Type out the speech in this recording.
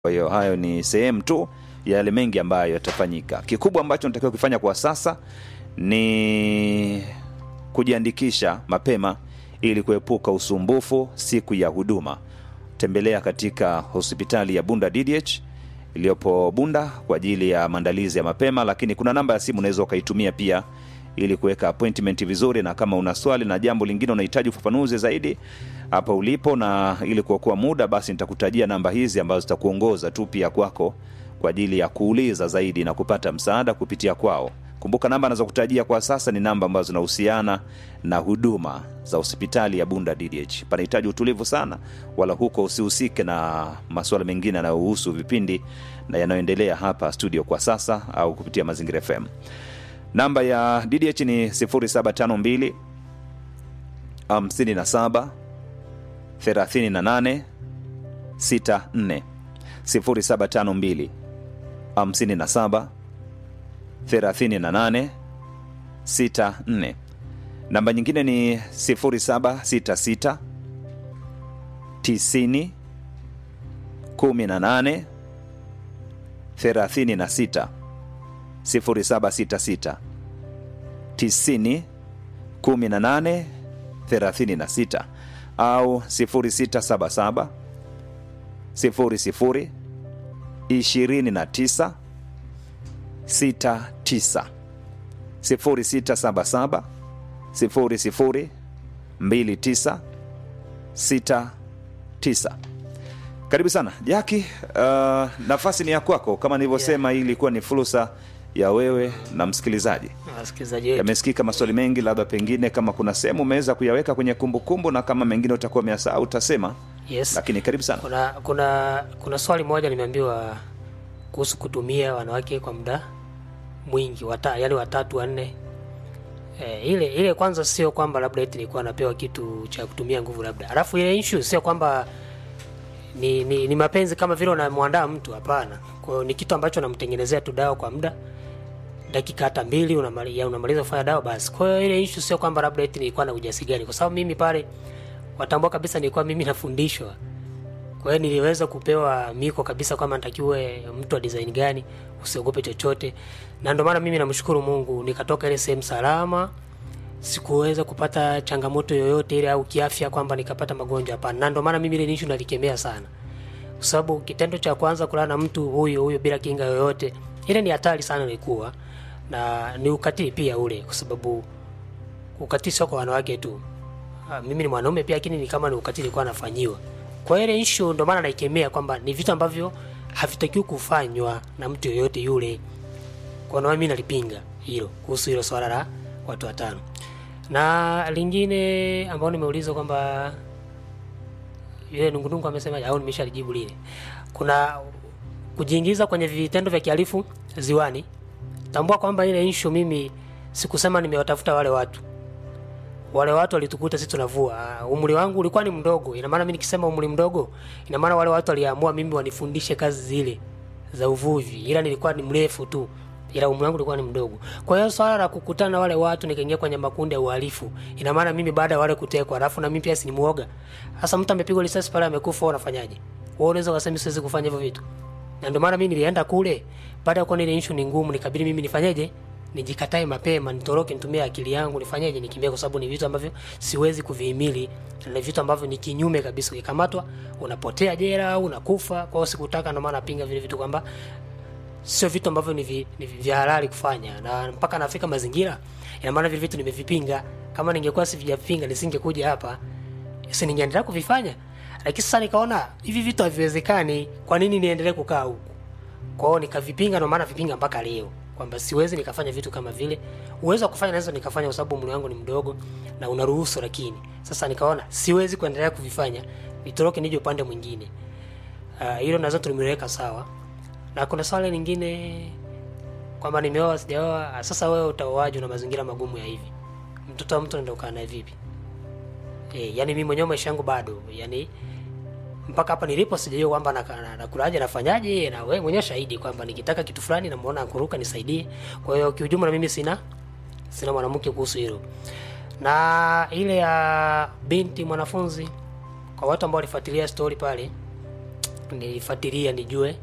Kwa hiyo hayo ni sehemu tu ya yale mengi ambayo yatafanyika. Kikubwa ambacho natakiwa kufanya kwa sasa ni kujiandikisha mapema ili kuepuka usumbufu siku ya huduma. Tembelea katika hospitali ya Bunda DDH iliyopo Bunda kwa ajili ya maandalizi ya mapema, lakini kuna namba ya simu unaweza ukaitumia pia ili kuweka appointment vizuri, na kama una swali na jambo lingine unahitaji ufafanuzi zaidi hapa ulipo, na ili kuokoa muda, basi nitakutajia namba hizi ambazo zitakuongoza tu pia kwako kwa ajili ya kuuliza zaidi na kupata msaada kupitia kwao. Kumbuka namba anazokutajia kwa sasa ni namba ambazo zinahusiana na huduma za hospitali ya Bunda DDH. Panahitaji utulivu sana, wala huko usihusike na masuala mengine yanayohusu vipindi na yanayoendelea hapa studio kwa sasa au kupitia Mazingira FM. Namba ya DDH ni 0752 57 38 64 0752 57 38 64. Namba nyingine ni 0766 90 18 36 0766 90 18 36 au 0677 00 29 69 0677 00 29 69. Karibu sana Jaki. Uh, nafasi ni ya kwako. Kama nilivyosema, hii ilikuwa ni fursa ya wewe na msikilizaji. wasikilizaji wetu Yamesikika maswali mengi, labda pengine kama kuna sehemu umeweza kuyaweka kwenye kumbukumbu, na kama mengine utakuwa umeyasahau utasema, yes. lakini karibu sana. kuna kuna kuna swali moja nimeambiwa kuhusu kutumia wanawake kwa muda mwingi wata, yani watatu wanne e, ile ile kwanza sio kwamba labda eti nilikuwa napewa kitu cha kutumia nguvu labda alafu ile issue sio kwamba ni, ni, ni mapenzi kama vile unamwandaa mtu hapana kwa hiyo ni kitu ambacho namtengenezea tu dawa kwa muda dakika hata mbili unamali- ya unamaliza kufanya dawa basi kwa hiyo ile issue sio kwamba labda eti nilikuwa na ujasi gani kwa sababu mimi pale watambua kabisa nilikuwa mimi nafundishwa kwa hiyo niliweza kupewa miko kabisa kwamba natakiwe mtu wa design gani, usiogope chochote, na ndio maana mimi namshukuru Mungu nikatoka ile sehemu salama, sikuweza kupata changamoto yoyote ile au kiafya kwamba nikapata magonjwa, hapana. Na ndio maana mimi ile nishu nalikemea sana, kwa sababu kitendo cha kwanza kulala na mtu huyo huyo bila kinga yoyote, ile ni hatari sana ilikuwa, na ni ukatili pia ule, kwa sababu ukatili sio kwa wanawake tu. Ah, mimi ni mwanaume pia, lakini ni kama ni ukatili kwa anafanyiwa. Kwa hiyo ile issue ndio maana naikemea kwamba ni vitu ambavyo havitakiwi kufanywa na mtu yoyote yule. Kwa nini mimi nalipinga hilo kuhusu hilo swala la watu watano. Na lingine ambao nimeuliza kwamba yule nungunungu amesema au nimeshalijibu lile. Kuna kujiingiza kwenye vitendo vya kihalifu ziwani. Tambua kwamba ile issue mimi sikusema nimewatafuta wale watu wale watu walitukuta sisi tunavua. Uh, umri wangu ulikuwa ni mdogo. Ina maana mimi nikisema umri mdogo, ina maana wale watu waliamua mimi wanifundishe kazi zile za uvuvi, ila nilikuwa ni mrefu tu, ila umri wangu ulikuwa ni mdogo. Kwa hiyo swala la kukutana na wale watu nikaingia kwenye makundi ya uhalifu, ina maana mimi baada ya wale kutekwa, alafu na mimi pia si ni muoga. Sasa mtu amepigwa risasi pale amekufa, wewe unafanyaje? Wewe unaweza kusema siwezi kufanya hivyo vitu, na ndio maana mimi nilienda kule baada ya kuona ile issue ni ngumu, nikabidi mimi nifanyeje nijikatae mapema nitoroke nitumie akili yangu nifanyeje nikimbie kwa sababu ni vitu ambavyo siwezi kuvihimili na ni vitu ambavyo ni kinyume kabisa ukikamatwa unapotea jela au unakufa kwa hiyo sikutaka ndio maana napinga vile vitu kwamba sio vitu ambavyo ni, vi, ni vya halali kufanya na mpaka nafika mazingira ina maana vile vitu nimevipinga kama ningekuwa sivijapinga nisingekuja hapa si ningeendelea kuvifanya lakini sasa nikaona hivi vitu haviwezekani kwa nini niendelee kukaa huku kwa hiyo nikavipinga, ndio maana vipinga mpaka leo kwamba siwezi nikafanya vitu kama vile. Uwezo wa kufanya naweza nikafanya kwa sababu umri wangu ni mdogo na unaruhusu, lakini sasa nikaona siwezi kuendelea kuvifanya, nitoroke nije upande mwingine. Ah, Hilo uh, nazo tulimeweka sawa, na kuna swali lingine kwamba nimeoa sijaoa. Ah, Sasa wewe utaoaje na mazingira magumu ya hivi? Mtoto wa mtu anaenda kukaa naye vipi? Eh, yani mimi mwenyewe maisha yangu bado yani mpaka hapa nilipo sijajua kwamba nakulaje na, nakulaje, nafanyaje na wewe mwenyewe shahidi kwamba nikitaka kitu fulani namuona akuruka nisaidie kwa hiyo kiujumla mimi sina sina mwanamke kuhusu hilo na ile ya binti mwanafunzi kwa watu ambao walifuatilia story pale nilifuatilia nijue